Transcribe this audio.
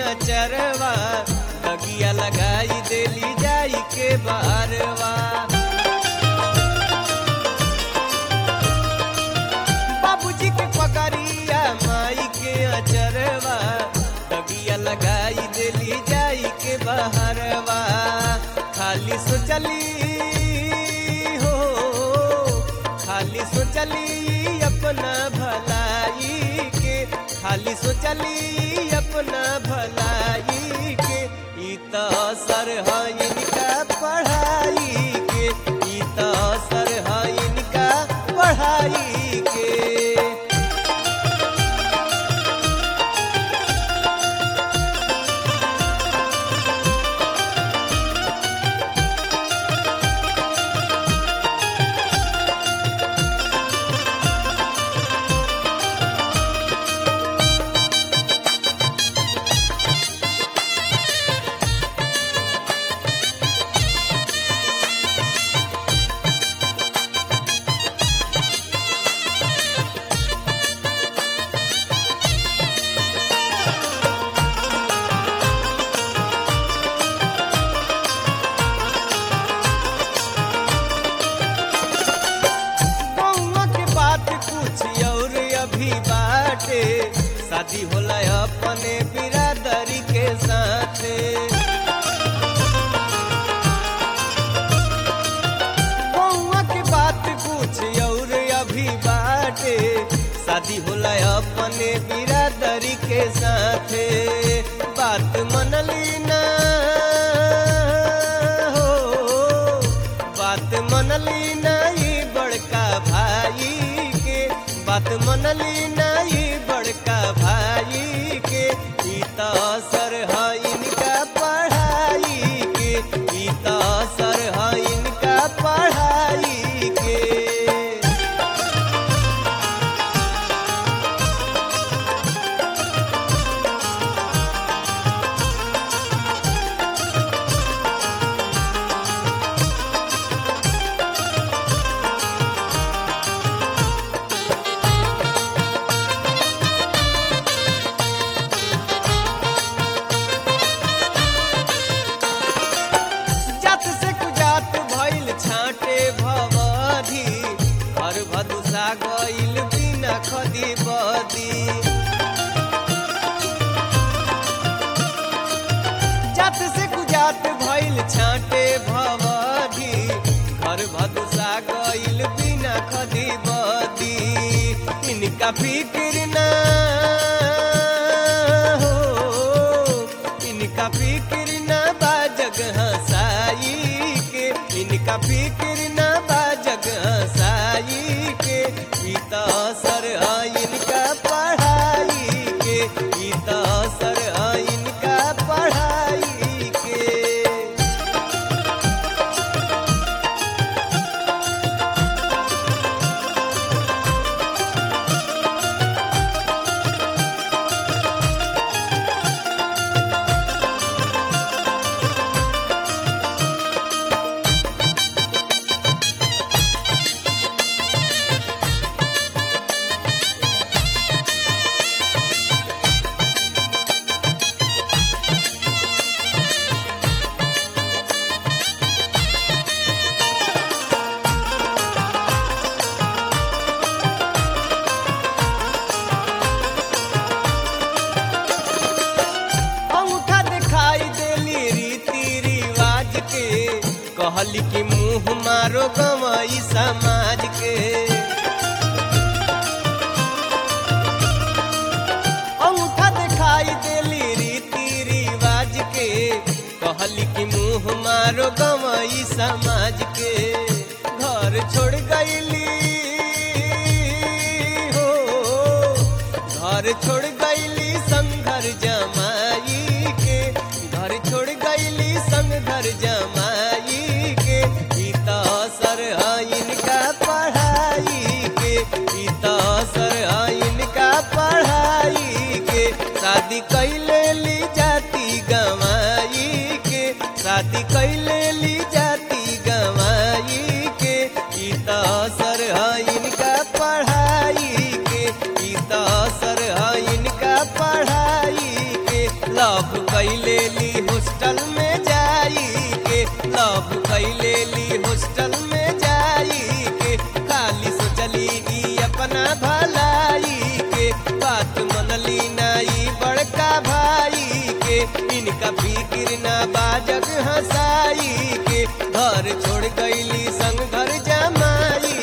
अचरवा बगिया लगाई देली जाई के बारवा बाबूजी के पकड़िया माई के अचरवा बगिया लगाई देली जाई के बहरवा खाली सोचली हो खाली सोचली अपना भलाई के खाली सोचली अपना भलाई के ई त असर है इनका पढ़ाई के ई त असर है इनका पढ़ाई के गौवा के बात कुछ और अभी बाटे शादी होला अपने बिरादरी के साथे गौवा के बात कुछ और अभी बाटे शादी होला अपने बिरादरी के साथे बात मनली ना हो बात मनली नहीं बड़का भाई के बात मनली नहीं बड़का भाई के ई त असर है इनका पढ़ाई के ई त असर है इनका पढ़ाई के जात से कुजात भइल छाटे भवधी घर भदुसा गइल बिना खदी बदी जात से कुजात भइल छाटे भवधी घर भदुसा गइल बिना खदी बदी इनका फिक्र ना हो इनका फिक्र न बा जगह साई के इनका फिक्र न बा जगह साई के ई त असर है इनका पढ़ाई के ई त असर है इनका पढ़ाई के अंगूठा दिखाई देली रीति रिवाज के कहली कि मुंह मारो गवई समाज के अंगूठा दिखाई देली रीति रिवाज के कहली कि मुंह मारो गवई समाज के घर छोड़ गईली हो घर छोड़ गईली संघर जमाई के घर छोड़ गईली संग घर जमाई के ई त असर है इनका पढ़ाई के ई त असर है इनका पढ़ाई के शादी कैले ली जाती गवाई के शादी कैले ली जाती गवाई के ई त असर है इनका पढ़ाई के ई त असर है इनका अपना भलाई के बात मनली नाई बड़का भाई के इनका फिक्र ना बाजग हंसाई के घर छोड़ गईली संग घर जमाई